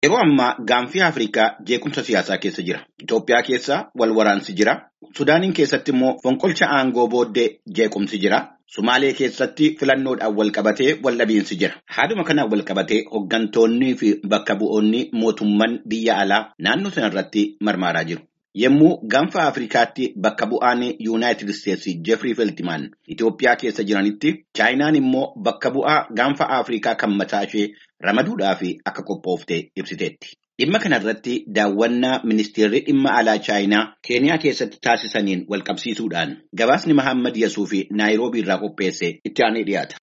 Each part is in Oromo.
Yeroo ammaa gaanfii Afrikaa jeequmsa siyaasaa keessa jira. Itoophiyaa keessa wal waraansi jira. Sudaaniin keessatti immoo fonqolcha aangoo booddee jeequmsi jira. Sumaalee keessatti filannoodhaan wal qabatee wal dhabiinsi jira. Haaduma kanaan wal qabatee hooggantoonnii fi bakka bu'oonni mootummaan biyya alaa naannoo sana irratti marmaaraa jiru. Yommuu gaanfa Afrikaatti bakka bu'aan Yuunaayitid Isteetsi Jeefrii Feltimaan Itoophiyaa keessa jiranitti Chaayinaan immoo bakka bu'aa gaanfa Afrikaa kan mataa ishee ramaduudhaaf akka qophoofte ibsiteetti. Dhimma kanarratti daawwannaa ministeerri dhimma alaa Chaayinaa Keeniyaa keessatti taasisaniin wal qabsiisuudhaan gabaasni Mahammad Yasuu fi Naayiroobii irraa qopheesse itti aanee dhiyaata.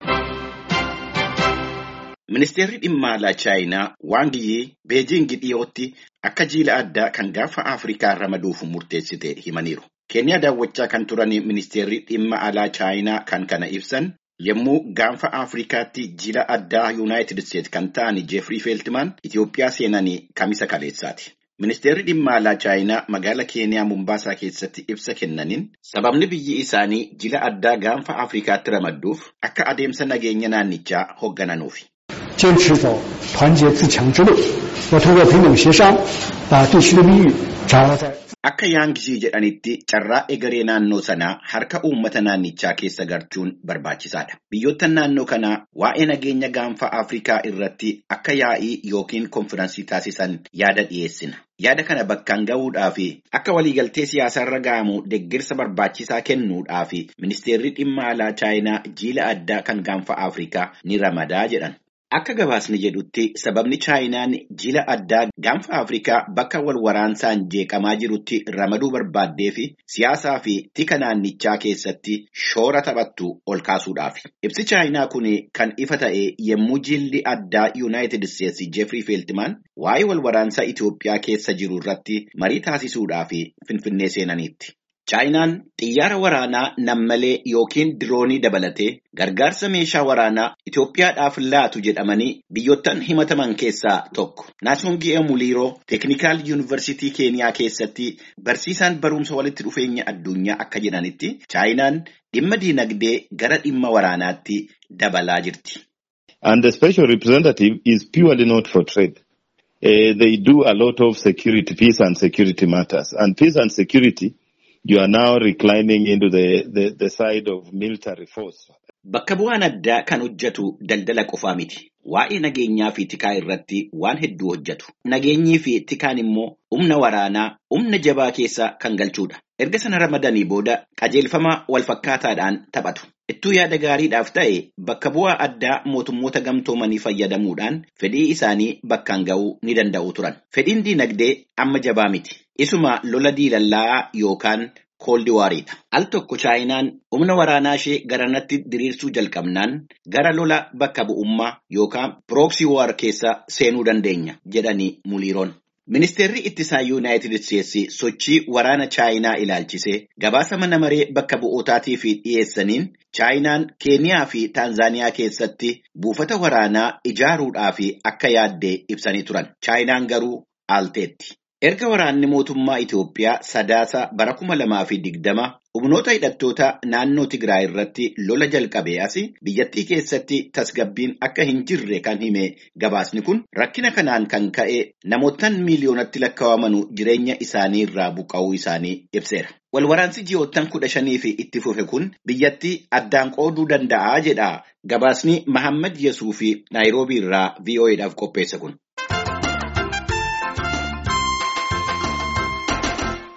Ministeerri dhimma alaa Chaayinaa Waang Yi Beejiing dhiyootti akka jiila addaa kan gaanfa Afrikaa ramaduuf murteessite himaniiru. Keeniyaa daawwachaa kan turan ministeerri dhimma alaa Chaayinaa kan kana ibsan yommuu gaanfa Afrikaatti jiila addaa Yuunaayitid Isteetsi kan ta'an Jeefrii Feeltimaan Itoophiyaa seenanii kamisa kaleessaati. Ministeerri dhimma alaa Chaayinaa magaala Keeniyaa Mumbaasaa keessatti ibsa kennaniin sababni biyyi isaanii jiila addaa gaanfa Afrikaatti ramadduuf akka adeemsa nageenya naannichaa hooggananuufi. 坚持走团结自强之路，要通过平等协商，把地区的利益掌握在。 Akka Yaangishii jedhanitti carraa egeree naannoo sanaa harka uummata naannichaa keessa galchuun barbaachisaadha. Biyyoottan naannoo kanaa waa'ee nageenya gaanfa Afrikaa irratti akka yaa'ii yookiin konfiraansii taasisan yaada dhiyeessina. Yaada kana bakkaan gahuudhaa fi akka waliigaltee siyaasaarra ga'amu deeggarsa barbaachisaa kennuudhaa fi ministeerri dhimma alaa Chaayinaa jiila addaa kan gaanfa Afrikaa ni ramadaa jedhan. Akka gabaasni jedhutti sababni Chaayinaan jiila addaa gaanfa Afrikaa bakka wal waraansaan jeeqamaa jirutti ramaduu barbaaddee fi siyaasaa fi tika naannichaa keessatti shoora taphattu ol kaasuudhaafi. Ibsi Chaayinaa kun kan ifa ta'e yommuu jiilli addaa Yuunaayitid Isteetsi Jeefrii Feeltimaan waa'ee wal waraansaa Itoophiyaa keessa jiru irratti marii taasisuudhaaf Finfinnee seenaniitti. Chaayinaan xiyyaara waraanaa nammalee yookiin diroonii dabalatee gargaarsa meeshaa waraanaa Itoophiyaadhaaf laatu jedhamanii biyyoottan himataman keessaa tokko. Naasongi'ee Muliiroo Teeknikaal Yuunivarsiitii Keeniyaa keessatti barsiisaan barumsa walitti dhufeenya addunyaa akka jedhanitti Chaayinaan dhimma diinagdee gara dhimma waraanaatti dabalaa jirti. And the special representative is purely not for trade. Uh, they do a lot of security, peace and security matters. And peace and security you are now reclining into the, the, the side of military force. Bakka bu'aan addaa kan hojjetu daldala qofaa miti. Waa'ee nageenyaa fi tikaa irratti waan hedduu hojjetu. Nageenyii fi tikaan immoo humna waraanaa, humna jabaa keessa kan galchudha. Erga sana ramadanii booda qajeelfama walfakkaataadhaan taphatu. Ittuu yaada gaariidhaaf ta'e bakka bu'aa addaa mootummoota gamtoomanii fayyadamuudhaan fedhii isaanii bakkaan ga'uu ni danda'u turan. Fedhiin diinagdee amma jabaa miti. Isuma lola diilallaa yookaan kooldi waariidha. Al tokko Chaayinaan humna waraanaa ishee garanatti diriirsuu jalqabnaan gara lola bakka bu'ummaa yookaan pirooksii waar keessa seenuu dandeenya jedhanii muliiroon. Ministeerri ittisaa Yuunaayitid Isteetsi sochii waraana Chaayinaa ilaalchisee gabaasa mana maree bakka bu'ootaatiif dhiyeessaniin Chaayinaan Keeniyaa fi Taanzaaniyaa keessatti buufata waraanaa ijaaruudhaaf akka yaaddee ibsanii turan. Chaayinaan garuu aalteetti. Erga waraanni mootummaa Itoophiyaa sadaasa bara kuma lamaa fi digdama humnoota hidhattoota naannoo Tigraay irratti lola jalqabee asi biyyattii keessatti tasgabbiin akka hin jirre kan hime gabaasni kun rakkina kanaan kan ka'e namootaan miiliyoonatti lakkaawamanu jireenya isaanii irraa buqqa'uu isaanii ibseera. Walwaraansi ji'oottan kudha shanii fi itti fufe kun biyyattii addaan qooduu danda'a jedha gabaasni Mahammad Yasuu fi Naayiroobii irraa VOA'dhaaf qopheesse kun.